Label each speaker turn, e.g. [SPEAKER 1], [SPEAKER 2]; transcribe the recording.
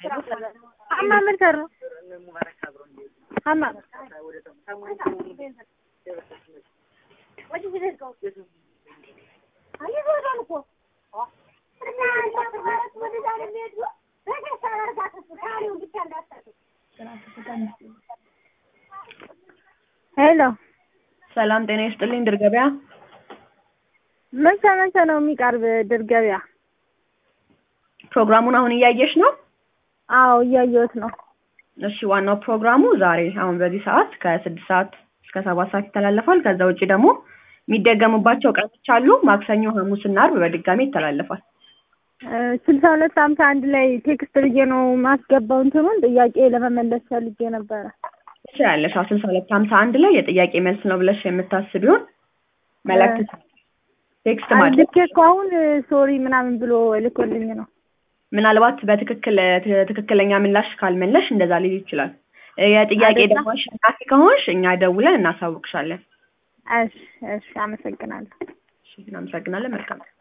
[SPEAKER 1] አማ ምን ሰሩ አማ ሄሎ
[SPEAKER 2] ሰላም ጤና ይስጥልኝ። ድር ገበያ
[SPEAKER 1] መቼ መቼ ነው የሚቀርብ ድር ገበያ?
[SPEAKER 2] ፕሮግራሙን አሁን እያየሽ ነው?
[SPEAKER 1] አዎ እያየሁት ነው።
[SPEAKER 2] እሺ ዋናው ፕሮግራሙ ዛሬ አሁን በዚህ ሰዓት ከስድስት ሰዓት እስከ ሰባት ሰዓት ይተላለፋል። ከዛ ውጭ ደግሞ የሚደገሙባቸው ቀኖች አሉ። ማክሰኞ፣ ሐሙስ እና አርብ በድጋሚ ይተላለፋል።
[SPEAKER 1] ስልሳ ሁለት ሀምሳ አንድ ላይ ቴክስት ብዬ ነው ማስገባው እንትኑን ጥያቄ ለመመለስ ፈልጌ ነበረ።
[SPEAKER 2] ትችላለሽ። አዎ ስልሳ ሁለት ሀምሳ አንድ ላይ የጥያቄ መልስ ነው ብለሽ የምታስቢውን መልእክት ቴክስት ማድረግ
[SPEAKER 1] ልኬ እኮ አሁን ሶሪ ምናምን ብሎ ልኮልኝ ነው።
[SPEAKER 2] ምናልባት በትክክል ትክክለኛ ምላሽ ካልመለሽ እንደዛ ሊል ይችላል። የጥያቄ
[SPEAKER 1] አይደለ?
[SPEAKER 2] ደግሞ አሸናፊ ከሆንሽ እኛ ደውለን እናሳውቅሻለን።
[SPEAKER 1] እሺ እሺ፣ አመሰግናለሁ።
[SPEAKER 2] እሺ፣ እናመሰግናለን። መልካም